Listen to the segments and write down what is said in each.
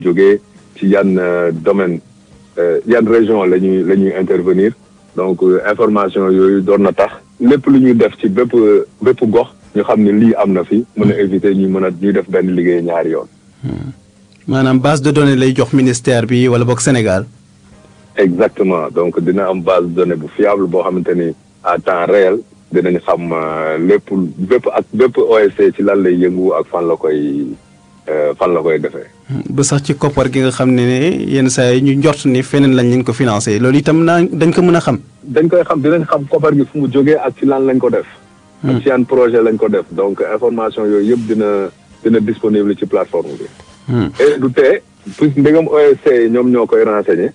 jógee ci yan domaine yan région la ñuy la ñuy intervenir donc information yooyu doon na tax lépp lu ñuy def ci bépp bépp gox ñu xam ne lii am na fi mën a éviter ñu mën a ñuy def benn liggéey ñaari yoon. maanaam base de données lay jox ministère bi wala boog Sénégal. exactement donc dina am base de données bu fiable boo xamante ni à temps réel dinañ xam lépp bépp ak bépp OSC ci lan lay yëngu ak fan la koy fan la koy defee. ba sax ci koppar gi nga xam ne ne yenn saa yi ñu njort ni feneen lañ leen ko financé loolu itam naa dañ ko mën a xam. dañ koy xam dinañ xam koppar gi fu mu jógee ak ci lan lañ ko def. ak ci yan projet lañ ko def donc information yooyu yëpp dina dina disponible ci plateforme bi. et du tee puisque ndegam OSC ñoom ñoo koy renseigner.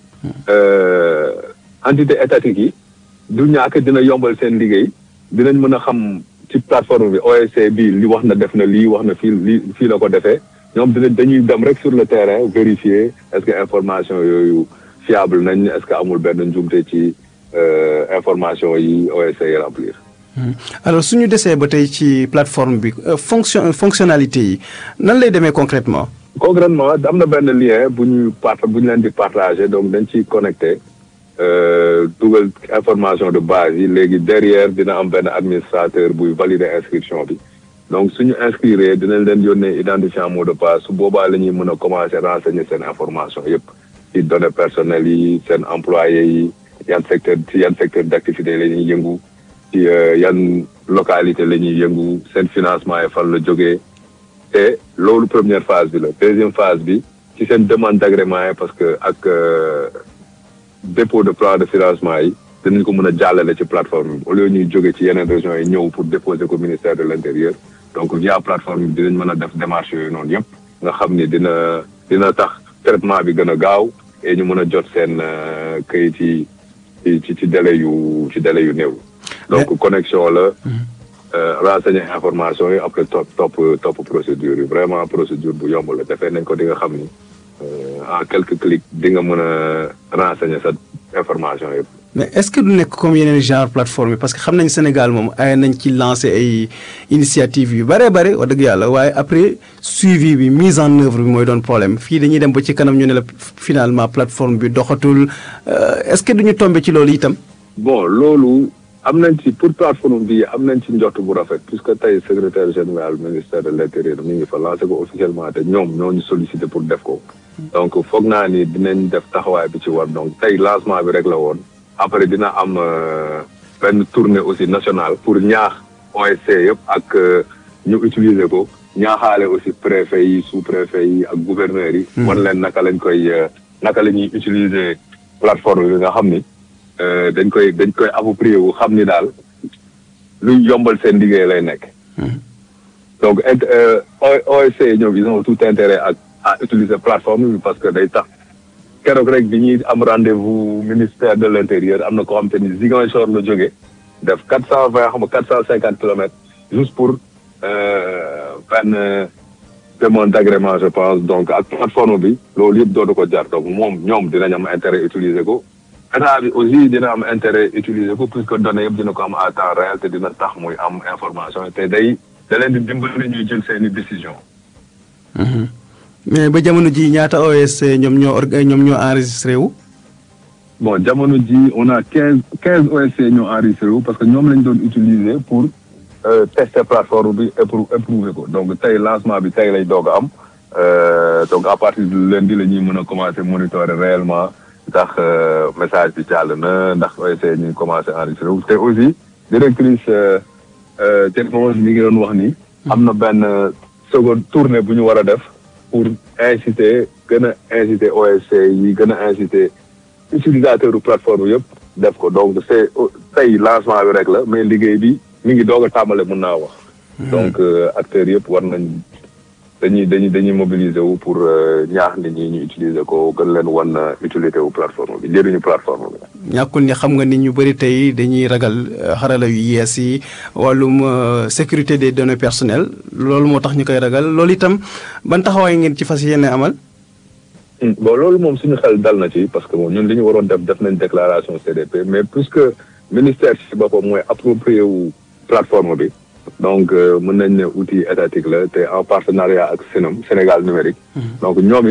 entité étatique yi du ñàkk dina yombal seen liggéey dinañ mën a xam ci plateforme bi OSC bi li wax na def na lii wax na fii lii fii la ko defee ñoom dinañ dañuy dem rek sur le terrain vérifier est-ce que information yooyu fiable nañ est-ce que amul benn njumte ci information yi OSC yi remplir. alors suñu desee ba tey ci plateforme bi fonction fonctionnalité yi nan lay demee concrètement concrètement am na benn lien bu ñu part bu ñu leen di partager donc dañ ciy connecté dugal information de base yi léegi derrière dina am benn administrateur buy valider inscription bi donc suñu inscrire dinañ leen yónnee identifiant mot de passe su boobaa la ñuy mën a commencer renseigner seen information yépp ci données personnelles yi seen employés yi yan secteur ci yan secteur d'activité la ñuy yëngu ci yan localité la ñuy yëngu seen financement yi fan la jógee te loolu première phase bi la deuxième phase bi ci seen demande d'agrément yi parce que ak dépôt de plan de financement yi dinañ ko mën a jàllale ci plateforme bi au lieu ñuy jóge ci yeneen régions yi ñëw pour déposer ko ministère de l'intérieur donc via plateforme bi dinañ mën a def démarche yooyu noonu yëpp nga xam ni dina dina tax traitement bi gën a gaaw et ñu mën a jot seen kayit yi ci ci délai yu ci délai yu néew donc connexion la renseigner information yi après top top top procédure yi vraiment procédure bu yomb la defee nañ ko di nga xam ni en quelques clics di nga mën a renseigner sa information yëpp. mais est-ce que du nekk comme yeneen genre plateforme yi parce que xam nañ Sénégal moom ay nañ ci lancer ay initiative yu bare bare wax dëgg yàlla waaye après suivi bi mise en œuvre bi mooy doon problème fii dañuy dem ba ci kanam ñu ne la finalement plateforme bi doxatul est-ce que duñu tomber ci loolu itam. bon loolu. am nañ ci pour plateforme bi am nañ ci njort bu rafet puisque tey secrétaire général ministère de l'intérieur mi ngi fa lancé ko officiellement te ñoom ñoo ñu sollicité pour def ko donc foog naa ni dinañ def taxawaay bi ci war donc tey lancement bi rek la woon après dina am benn tournée aussi nationale pour ñaax OSC yëpp ak ñu utiliser ko ñaaxaale aussi préfet yi sous préfet yi ak gouverneurs yi wan leen naka lañ koy naka la ñuy utiliser plateforme bi nga xam ni dañ koy dañ koy approprier wu xam ni daal luy yombal seen liggéey lay nekk. donc OSC ñoom ils ont tout intérêt ak à utiliser plateforme bi parce que day tax keroog rek bi ñuy am rendez-vous ministère de l'intérieur am na ko xam te ni Ziguinchor la jógee def quatre cent vingt xam nga quatre cent cinquante kilomètres juste pour benn demande d'agrément je pense donc ak plateforme bi loolu yëpp dootu ko jar donc moom ñoom dinañ am intérêt utiliser ko. état bi aussi dina am intérêt utiliser ko puisque données yëpp dina ko am à temps réel te dina tax muy am information te day da leen di dimbali ñuy jël seeni décision mais ba jamono ji ñaata OSC ñoom ñoo orga ñoom ñoo enregistré wu. bon jamono ji on a quinze quinze OSC ñoo enregistré wu parce que ñoom lañ doon utiliser pour tester plateforme bi et pour éprouver ko donc tey lancement bi tey lay doog a am donc à partir de lundi la ñuy mën a commencer monitorer réellement. ndax message bi jàll na ndax OSC ñu ngi commencé enregistré wu te aussi directrice technologie bi ngi doon wax ni am na benn seconde tournée bu ñu war a def pour inciter gën a inciter OSC yi gën a inciter utilisateur u plateforme yëpp def ko donc c'est tey lancement bi rek la mais liggéey bi mi ngi doog a tàmbale mën naa wax donc acteurs yëpp war nañ dañuy dañuy dañuy mobiliser wu pour ñaax nit ñi ñu utiliser ko gën leen wan utilité wu plateforme bi njëriñu plateforme bi. ñàkkul ni xam nga nit ñu bëri tey dañuy ragal xarala yu yees yi wàllum sécurité des données personnelles loolu moo tax ñu koy ragal loolu itam ban taxawaay ngeen ci fas yéene amal. bon loolu moom suñu xel dal na ci parce que moom ñun li ñu waroon def def nañ déclaration CDP mais puisque ministère ci boppam mooy approprié wu plateforme bi. donc mën nañ ne outil étatique la te en partenariat ak Sénam Sénégal numérique. donc ñoom it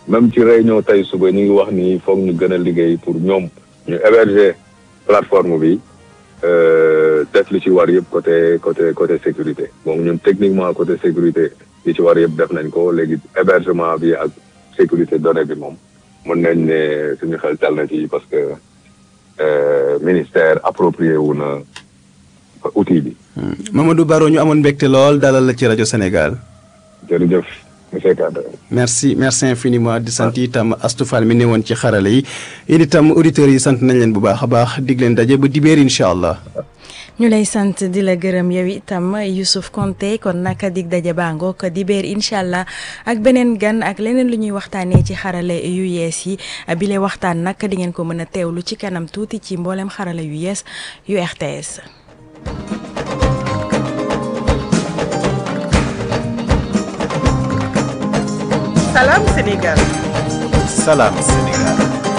même ci réunion tey suba ñu ngi wax ni foog ñu gën a liggéey pour ñoom ñu héberger plateforme bi def li ci war yëpp côté côté côté sécurité bon ñun techniquement côté sécurité li ci war yëpp def nañ ko léegi hébergement bi ak sécurité donnée bi moom mën nañ ne suñu xel dal na ci parce que ministère approprié wu na outil bi. Mamadou Baro ñu amoon mbégte lool dalal la ci rajo Sénégal. jërëjëf monsieur Kanda. merci merci infiniment di sant itam Astou Fall mi ne woon ci xarala yi it itam auditeurs yi sant nañ leen bu baax a baax dig leen daje ba dibéer incha allah. ñu lay sant di la gërëm yow itam Youssouf Konté kon naka dig daje bàngoo ko dibéer incha allah ak beneen gan ak leneen lu ñuy waxtaanee ci xarale yu yees yi bile waxtaan nag di ngeen ko mën a teewlu ci kanam tuuti ci mboolem xarale yu yees yu RTS. Salam Sénégal. Salam Sénégal.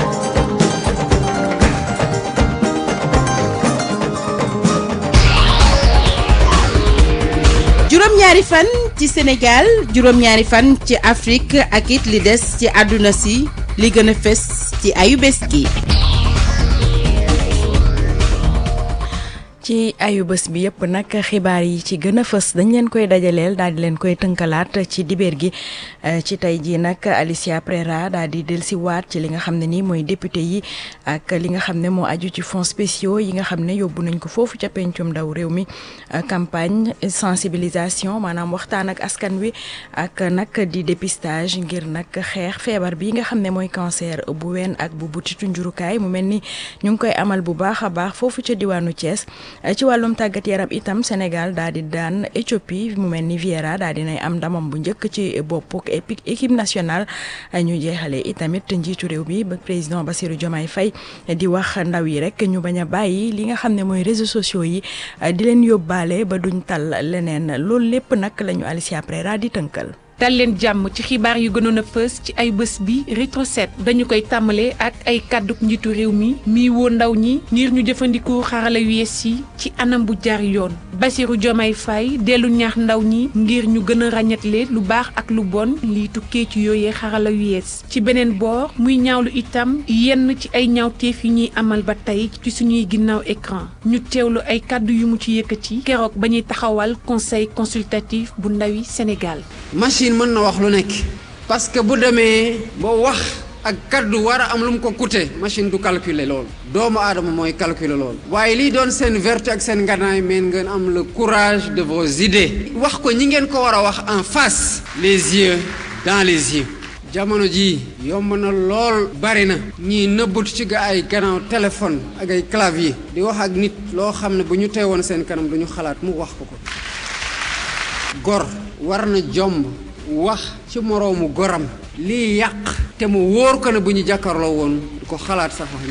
juróom-ñaari fan ci Sénégal juróom-ñaari fan ci Afrique ak it li des ci àdduna si li gën a fës ci ayu bés gi. ci ayu bés bi yëpp nag xibaar yi ci gën a fës dañ leen koy dajaleel daal di leen koy tënkalaat ci dibeer gi ci tey jii nag Alicia Prera daal di dellusiwaat ci li nga xam ne nii mooy député yi ak li nga xam ne moo aju ci fonds spéciaux yi nga xam ne yóbbu nañ ko foofu ca pencum ndaw réew mi campagne sensibilisation maanaam waxtaan ak askan wi ak nag di dépistage ngir nag xeex feebar bi nga xam ne mooy cancer bu ween ak bu butitu njurukaay mu mel ni ñu ngi koy amal bu baax a baax foofu ca diwaanu Thiès. ci wàllum tàggat yaram itam Sénégal daal di daan Éthiopie mu mel ni Viera daal di nay am ndamam bu njëkk ci boppuk équipe nationale ñu jeexale itamit njiitu réew mi ba président Bassirou Diomaye Faye di wax ndaw yi rek ñu bañ a bàyyi li nga xam ne mooy réseaux sociaux yi di leen yóbbaale ba duñ tal leneen loolu lépp nag la ñu Alicia Prera di tënkal. dal leen jàmm ci xibaar yu gënoon a fës ci ay bés bi rétro set dañu koy tàmbalee ak ay kàdduk njiitu réew mi mii woo ndaw ñi ngir ñu jëfandikoo xarala yu yees yi ci anam bu jaar yoon Bassirou Diomaye Faye dellu ñaax ndaw ñi ngir ñu gën a ràññatle lu baax ak lu bon lii tukkee ci yooyee xarala yu yees ci beneen boor muy ñaawlu itam yenn ci ay ñaawteef yi ñuy amal ba tey ci suñuy ginnaaw écran ñu teewlu ay kàddu yu mu ci yëkkati keroog ba ñuy taxawal conseil consultatif bu ndawi Sénégal machine mën na wax lu nekk parce que bu demee ba wax ak kaddu war a am lu mu ko coûté machine du calculer loolu doomu aadama mooy calculer loolu waaye lii doon seen vertu ak seen nganaay meen ngeen am le courage de vos idées wax ko ñi ngeen ko war a wax en face les yeux dans les yeux jamono jii yomb na lool bari na ñii nëbbatu ci ga ay gannaaw téléphone ak ay clavier di wax ak nit loo xam ne bu ñu teewoon seen kanam du ñu xalaat mu wax ko ko gor war na jomb wax ci moroomu goram lii yàq te mu wóor ko ne bu ñu jàkkarloo woon du ko xalaat sax wax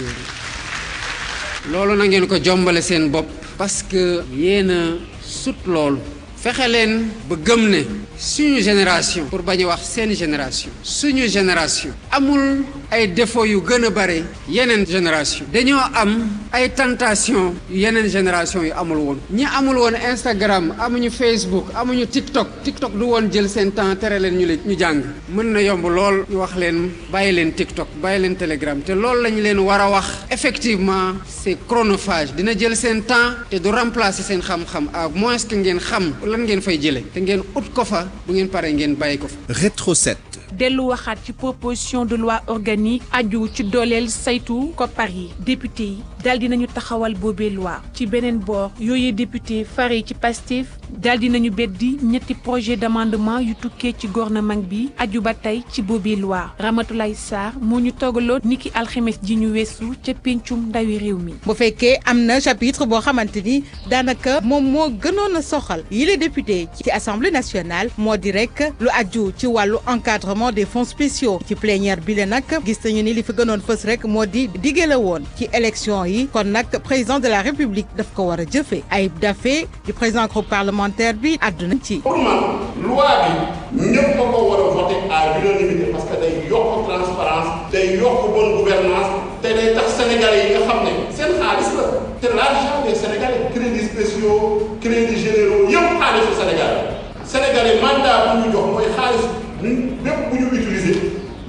ñoom loolu na ngeen ko jombale seen bopp parce que yéen a sut loolu fexe leen ba gëm ne suñu génération pour bañ a wax seen génération suñu génération amul ay défauts yu gën a bare yeneen génération dañoo am ay tentation yu yeneen génération yu amul woon ñi amul woon Instagram amuñu Facebook amuñu TikTok TikTok du woon jël seen temps tere leen ñu ñu jàng mën na yomb lool ñu wax leen bàyyi leen TikTok bàyyi leen Telegram te loolu lañu leen war a wax effectivement c'est chronophage dina jël seen temps te du remplacer seen xam-xam à moins que ngeen xam lan ngeen fay jëlee te ngeen ut ko fa bu ngeen paree ngeen bàyyi ko fa. Rétro 7. dellu waxaat ci proposition de loi organique aju ci dooleel saytu koppar yi député yi daal di nañu taxawal boobee loi ci beneen boor yooyee député fare ci Pastef daal di nañu beddi ñetti projet d'amendement yu tukkee ci gouvernement bi aju ba tey ci boobee loi Ramatoulaye Sarr moo ñu toogaloo niki alxemes ji ñu weesu ca péncum ndawi réew mi. bu fekkee am na chapitre boo xamante ni daanaka moom moo gënoon a soxal yile député ci assemblée nationale moo di rek lu aju ci wàllu encadrement des fonds spéciaux ci plénière bi le nag gis nañu ni li fi gënoon fës rek moo di diggé la woon ci élection yi kon nag président de la république daf ko war a jëfee Ayib Daffé di président groupe parlementaire bi àdduna ci. pour man loi bi ñëpp ko ko war a voter à l'unanimité parce que day yokk transparence day yokk bonne gouvernance te day tax sénégalais yi nga xam ne seen xaalis la te l'argent des sénégalais crédits spéciaux crédits généraux yëpp xaalisu sénégalais sénégalais mandat bu ñu jox mooy xaalis bépp bu ñu utiliser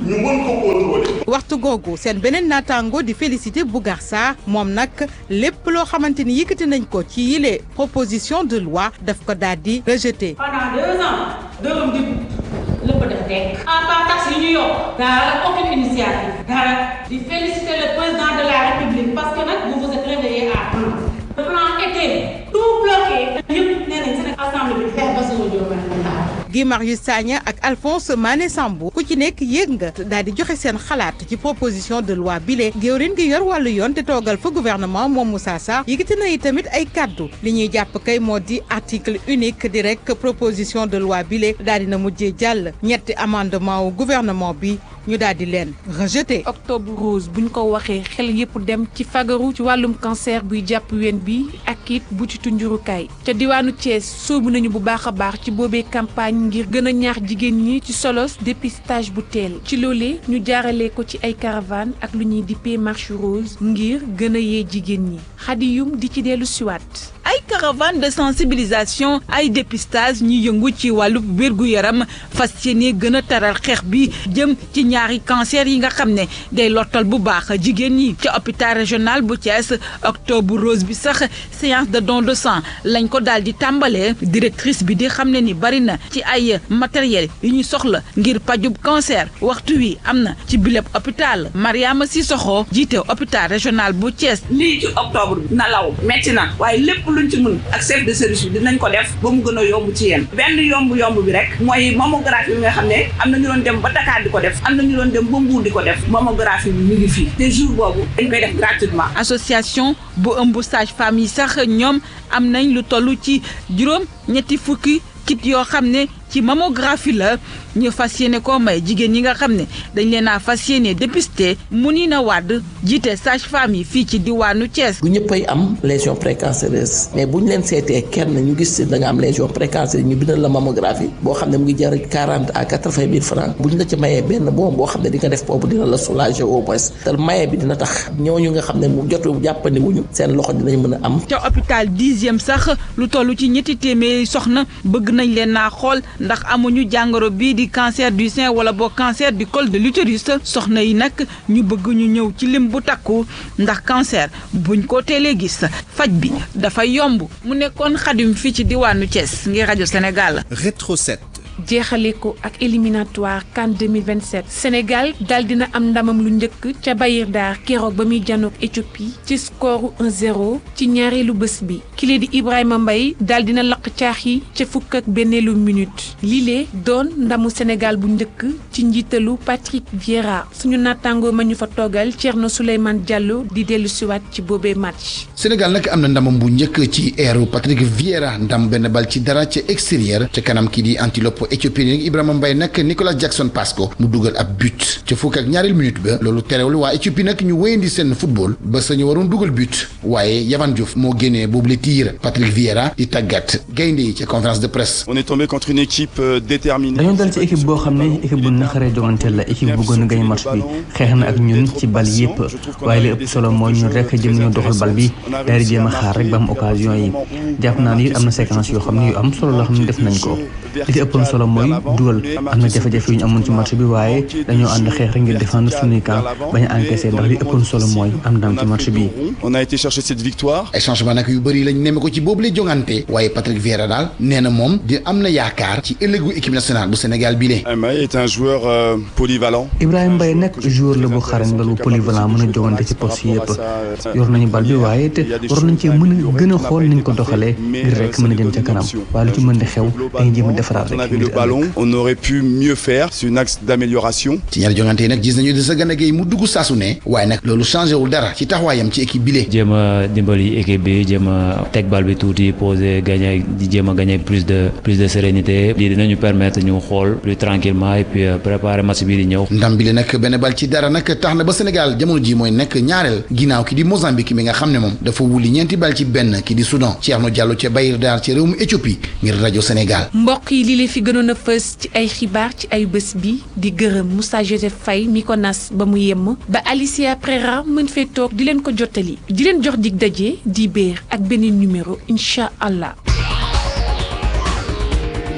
ñu mën ko contrôler. waxtu googu seen beneen naataango di félicité Bougar Sarr moom nag lépp loo xamante ni yëkkati nañ ko ci yile proposition de loi daf ko daal di rejeté. pendant deux ans dërëm di lépp def teg en part taxe yi ñu yokk dara aucune initiative dara di féliciter le président de la république parce que nag vous vous êtes réveillé à temps le plan était tout bloqué yëpp nee nañ seen assemblée bi xeex ba suñu juróom Guy Marius Sagna ak Alphonse Mané Sambou ku ci nekk yéeg nga daal di joxe seen xalaat ci proposition de loi bile géwrin gi yor wàllu yoon te toogal fa gouvernement moom Moussa Sarr yëkkati na tamit ay kaddu li ñuy jàpp kay moo di article unique di rek proposition de loi bile daal dina mujjee jàll ñetti amendement wu gouvernement bi ñu daal di leen rejeté. octobre rose buñ ko waxee xel yépp dem ci fagaru ci wàllum cancer buy jàpp ween bi ak it butitu njurukaay ca diwaanu Thiès sóobu nañu bu baax a baax ci boobee campagne ngir gën a ñaax jigéen ñi ci solos dépistage bu teel ci loolee ñu jaarale ko ci ay caravane ak lu ñuy dippee marche rose ngir gën a yee jigéen ñi xadiyum di ci dellu siwaat ay caravane de sensibilisation ay dépistage ñi yëngu ci wàllu wérgu yaram fas yéene gën a taral xeex bi jëm ci ñaari cancer yi nga xam ne day lottal bu baax jigéen ñi ci hôpital régional bu Thiès octobre rose bi sax séance de don de sang lañ ko daal di tàmbalee directrice bi di xam ne ni bari na ci ay matériel yu ñu soxla ngir pajub cancer waxtu wi am na ci bileb hôpital Mariama Sissoko jiite hôpital régional bu Thiès. lii ci octobre bi na law metti na waaye lépp luñ ci mën ak chef de service bi dinañ ko def ba mu gën a yomb ci yéen benn yomb yomb bi rek mooy mammographie bi nga xam ne am na ñu doon dem ba Dakar di ko def am na ñu doon dem ba Mbour di ko def mammographie bi mu ngi fii te jour boobu dañ koy def gratuitement. association bu ëmb sage-femme yi sax ñoom am nañ lu toll ci juróom ñetti fukki kit yoo xam ne ci mammographie la ñu fas yéene koo may jigéen ñi nga xam ne dañ leen a fas yéene dépisté Mounina Wade jiite sage-femme yi fii ci diwaanu Thiès. bu ñëppay am lésion précancéreuse mais bu ñu leen seetee kenn ñu gis da nga am lésion précancéreuse ñu bindal la mammographie boo xam ne mu ngi jar quarante à quatre-vingt mille francs bu ñu la ci mayee benn boom boo xam ne di nga def boobu dina la soulager au moins te maye bi dina tax ñooñu nga xam ne mu jotu jàppandi wuñu seen loxo dinañ mën a am. ca hôpital dixième sax lu toll ci ñetti téeméeri soxna bëgg nañ leen naa xool ndax amuñu jàngoro bii di cancer du sein wala boo cancer du col de l'utérus soxna yi nag ñu bëgg ñu ñëw ci lim bu takku ndax cancer buñ ko teelee gis faj bi dafay yomb mu nekkoon xadim fii ci diwaanu Thiès ngir rajo Sénégal. Rétro 7. jeexale ko ak éliminatoire CAN 2027 Sénégal daal dina am ndamam lu njëkk ca Bayir Dar keroog ba muy janoog Éthiopie ci score 1-0 ci ñaareelu bés bi kile di Ibrahima Mbaye daal dina laq caax yi ca fukk ak benneelu minute lile doon ndamu Sénégal bu njëkk ci njiitalu Patrick Vieira suñu nattaangoo ma ñu fa toogal Thierno Souleymane Diallo di dellu siwaat ci boobee match. Sénégal nag am na ndamam bu njëkk ci eeru Patrick Vieira ndam benn bal ci dara ca extérieur ca kanam kii di antilope Éthiopie nag Ibrahima Mbaye nag Nicolas Jackson passe ko mu dugal ab but ca fukk ak ñaareel minute ba loolu terewul waa Éthiopie nag ñu wéyandi seen football ba sañu waroon dugal but waaye Yavan Diouf moo génnee boobu la tiir Patrick Vieira di tàggat gaynde yi ca conférence de presse. on est tombé contre une équipe déterminée. dañoo dal ci équipe boo xam ne équipe bu naqaree joganteel la équipe bu gën a gañ match bi xeex na ak ñun ci bal yépp waaye li ëpp solo mooy ñun rek jëm ñoo doxal bal bi daal di jéem a xaar rek ba am occasion yi jàpp naa ni am na séquence yoo xam ne yu am solo la xam ne def nañ ko li ci ëppoon solo mooy dugal am na jafe-jafe yu ñu amoon ci match bi waaye dañoo ànd xeex rek ngir défendre suñuy camp bañ a encaissé ndax li ëppoon solo mooy am ndam ci match bi. on a été chercher cette victoire. ay changement nag yu bëri lañ nemme ko ci boobu lay jongante waaye Patrick Vieira daal nee na moom di am na yaakaar ci ëllëgu équipe nationale bu Sénégal bii lee. Mbaye est un joueur euh, polyvalent. Ibrahima Mbaye nag joueur la bu xarañ la lu polyvalent mën a jongante ci poste yëpp yor nañu bal bi waaye te war nañ cee mën a gën a xool niñ ko doxalee ngir rek mën a jëm ca kanam waaye lu ci mën di xew dañuy jéem a defaraat rek. le ballon on aurait pu mieux faire c'est un axe d'amélioration. ci ñaari jongante yi nag gis nañu Idrissa Gana Gueye mu dugg saasu ne waaye nag loolu changé wul dara ci taxawaayam ci équipe bile. jéem a dimbali équipe bi jéem a teg bal bi tuuti poser gagner di jéem a gagner plus de plus de sérénité lii dinañu permettre ñu xool plus tranquillement et puis préparer match bii di ñëw. ndam bi la nag benn bal ci dara nag tax na ba Sénégal jamono ji mooy nekk ñaareel ginnaaw ki di Mozambique mi nga xam ne moom dafa wuli ñeenti bal ci benn ki di Soudan Thierno Diallo ca Bayir Dar ci réewum Éthiopie ngir rajo Sénégal. mbokk yi lii la fi gënoon a fës ci ay xibaar ci ay bés bi di gërëm Moussa Joseph Faye mi ko nas ba mu yemm ba Alicia Prera mën fee toog di leen ko jottali di leen jox dig daje di béer ak beneen numéro incha allah.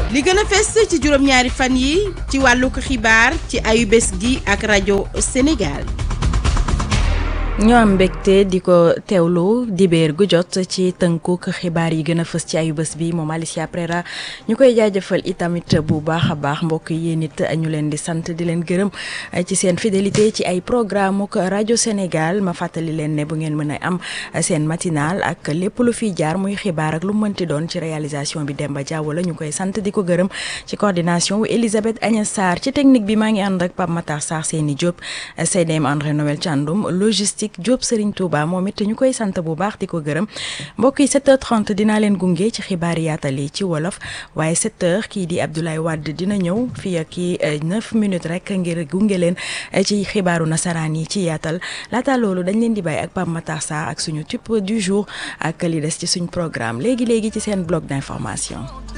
li gën a fes ci juróom-ñaari fan yi ci wàllug xibaar ci ayubés gi ak rajo Sénégal. ñoo am mbégte di ko teewlu dibéer gu jot ci tënkuk xibaar yi gën a fës ci ayu bés bi moom Alicia Prera ñu koy jaajëfal itamit bu baax a baax mbokk yi nit ñu leen di sant di leen gërëm ci seen fidélité ci ay programme ak rajo Sénégal ma fàttali leen ne bu ngeen mën a am seen matinal ak lépp lu fiy jaar muy xibaar ak lu mënti doon ci réalisation bi Demba Diaw la ñu koy sant di ko gërëm ci coordination wu Elisabeth Agnès Sarr ci technique bi maa ngi ànd ak Pape Matar Sarr Seyni Diop CDM André Noël Thiandoum logistique Diop Serigne Touba moom it ñu koy sant bu baax di ko gërëm mbokk yi 7h30 dinaa leen gunge ci xibaar yaatal yi ci wolof waaye 7h kii di Abdoulaye Wade dina ñëw fii ak kii 9 minutes rek ngir gunge leen ci xibaaru nasaraan yi ci yaatal laata loolu dañ leen di bàyyi ak Pape Matar Sarr ak suñu type du jour ak li des ci suñu programme léegi léegi ci seen bloc d'information.